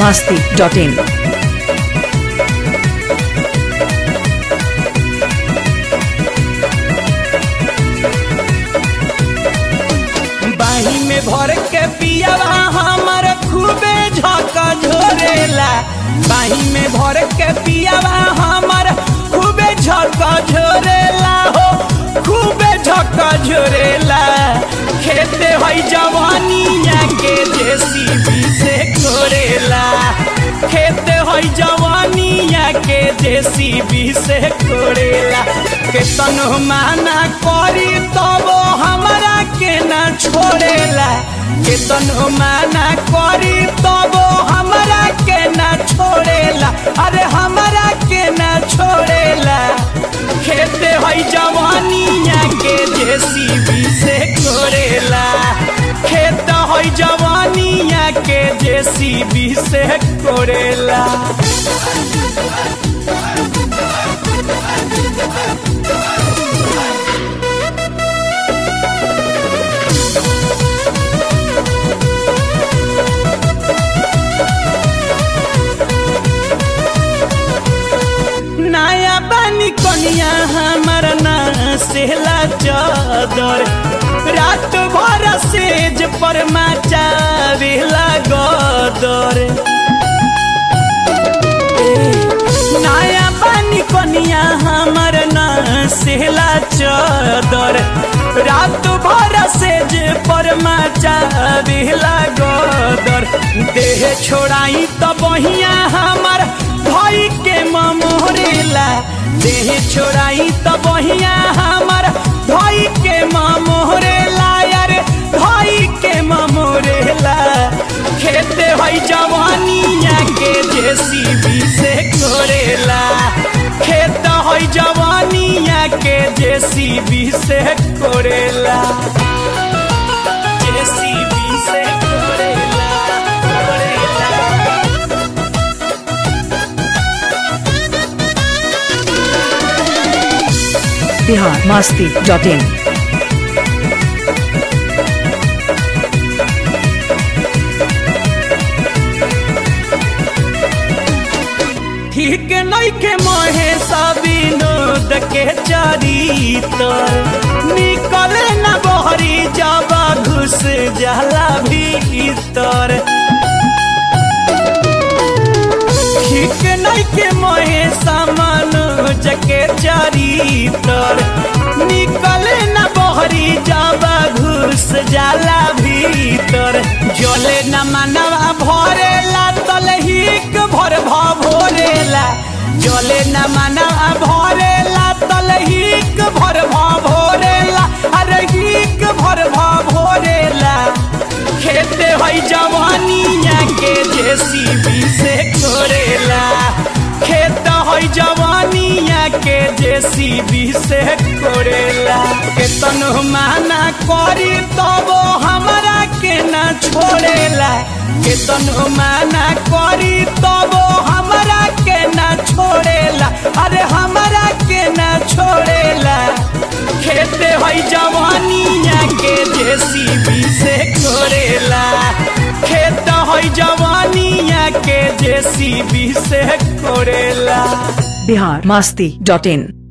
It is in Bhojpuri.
masti.in. बाही में भर के पियावा हमर खूबे झका झोरेला बाही में भर के पियावा हमर खूबे झका झोरेला हो खूबे झका झोरेला खेते हई जवानिया के जेसीबी से कोरेला खेते हई जवानिया के जेसीबी से कोरेला केतन माना करी तब हमरा के ना छोड़ेला केतन माना करी तब हमरा के ना छोड़ेला अरे हमरा के ना छोड़ेला खेते हई जवानिया के जेसीबी से कोरेला खेत हई जवानिया के जेसीबी से कोरेला नया बानी कनिया हमर ना सेला चादर रात भर सेज पर मचावेला गदर नया बानी कनिया हमर ना सेला चादर रात भर सेज पर मचावेला गदर देह छोड़ाई त बहिया हमर भाई के ममोरेला देह छोड़ाई त बहिया हमर भाई के ममोरेला यार भाई के ममोरेला खेते हई जवानिया के जेसीबी से कोरेला खेत हई जवानिया के जेसीबी से कोरेला जेसीबी से कोरेला कोरेला Bihar masti.in. ठीक नइखे महे विनोद के चरितर निकले न बहरी जब घुस जाला भीतर ठीक नइखे महे मनोज के चरितर निकले न बहरी जब घुस जाला भीतर जले न मनवा भरेला तलहीक भर भोरेला जले न मनवा भरेला तलहीक भर भोरेला अरे हिक भर भोरेला खेते हई जवानिया के जेसीबी से कोरेला खेत हई जवानिया के जेसीबी से कोरेला केतन माना करी तब हमरा के ना छोड़ेला केतन माना करी तब हमरा के ना छोड़ेला अरे हमरा के ना छोड़ेला खेते हई जवानिया के जेसीबी से कोरेला खेत हई जवानिया के जेसीबी से कोरेला Bihar masti.in.